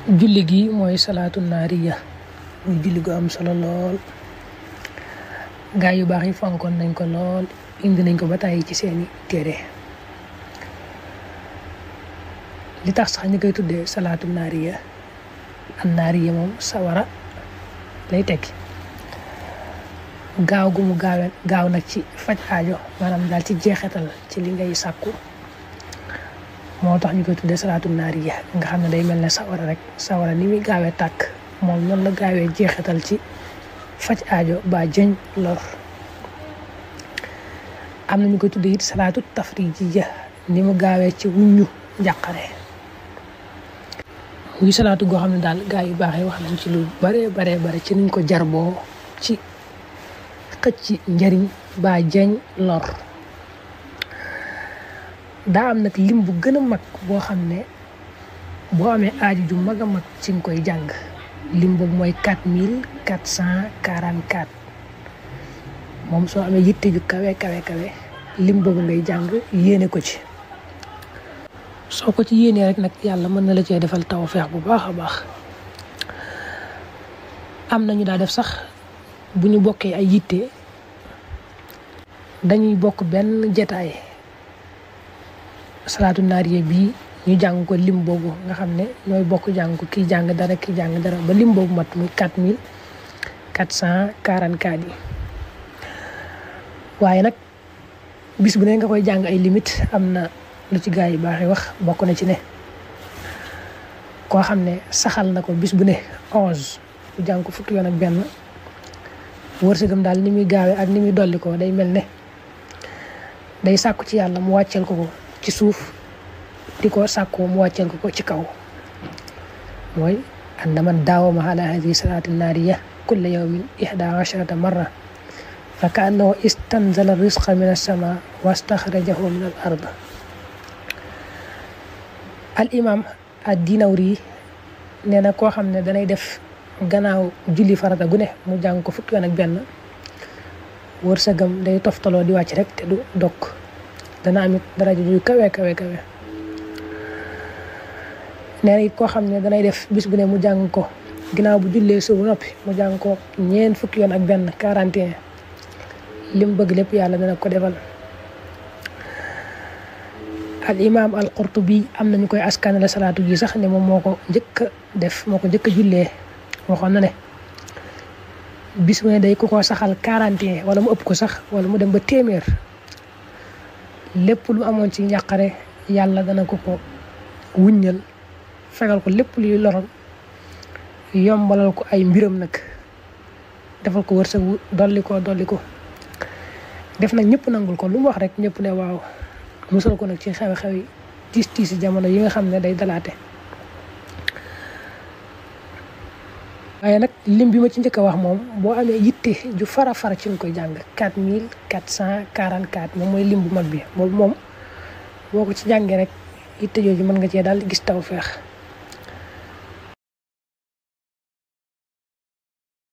julli gi mooy salaatu naariya muy julli gu am solo lool gaa yu baax yi fonkoon nañ ko lool indi nañ ko ba tàyyi ci seeni téere li tax sax ñu koy tuddee salaatu naariya an naariya moom sawara lay tekki gaaw gu mu gaawe gaaw nag ci faj aajo maanaam daal ci jeexetal ci li ngay sàkku moo tax ñu koy tuddee salaatu naariya nga xam ne day mel ne sawara rek sawara ni muy gaawee tàkk moom noonu la gaawee jeexetal ci faj aajo ba jëñ lor am na ñu koy tuddee it salaatu tafrijiya ni mu gaawee ci wuññu njàqare muy salaatu goo xam ne daal gaa yu baax yi wax nañ ci lu bare bare bare ci nuñ ko jarboo ci xëcc njariñ ba jëñ lor daa am nag lim bu gën a mag boo xam ne boo amee aaju ju mag a mag ci nga koy jàng lim boobu mooy quatre mille quatre cent quarante quatre moom soo amee yitte ju kawe kawe kawe lim boobu ngay jàng yéene ko ci soo ko ci yéenee rek nag yàlla mën na la cee defal tawfeex bu baax a baax am nañu daa def sax bu ñu bokkee ay yitte dañuy bokk benn jetaay salaatu naariya bii ñu jàng ko lim boobu nga xam ne ñooy bokk jàng ko kii jàng dara kii jàng dara ba lim boobu mat muy quatre mille quatre cent quarante quatre yi waaye nag bis bu ne nga koy jàng ay limite am na lu ci gaa yi baax yi wax bokk na ci ne koo xam ne saxal na ko bis bu ne onze bu jàng ko fukki yoon ak benn wërsëgam daal ni muy gaawee ak ni muy dolli ko day mel ne day sàkku ci yàlla mu wàcceel ko ko ci suuf di ko sàkkoo mu wàcceel ko ko ci kaw mooy anna man daawama ala hadihi salaati naariya kulla yawmin ihda asharata marra fa ka annahu istanzala risqa min alsama wastaxrajahu min al ard al imam ad dinawri nee na koo xam ne danay def gannaaw julli farata gu ne mu jàng ko fukki yoon ak benn wërsëgam day toftaloo di wàcc rek te du dokk dana amit daraja ju kawe kawe kawe nee na it koo xam ne danay def bis bu ne mu jàng ko ginnaaw bu jullee suba noppi mu jàng ko ñeent fukki yoon ak benn 41 lim bëgg lépp yàlla dana ko defal al imam al qurtubi am nañu koy askanale salaatu gi sax ne moom moo ko njëkk a def moo ko njëkk a jullee waxoon na ne bis bu ne day ku ko saxal 41 wala mu ëpp ko sax wala mu dem ba téeméer lépp lu amoon ci njàqare yàlla dana ko ko wuññal fegal ko lépp luy lorom yombalal ko ay mbiram nag defal ko wërsëg dolli ko dolli ko def nag ñëpp nangul ko lu mu wax rek ñëpp ne waaw musal ko nag ci xew-xew yi tiis tiisi jamono yi nga xam ne day dalaate waaye nag lim bi ma ci njëkk a wax moom boo amee yitte ju fara fara ci nga koy jàng quatre mille quatre cent quarante quatre moom mooy lim bu mag bi boobu moom boo ko ci jàngee rek yitte jooju mën nga cee daal gis taw feex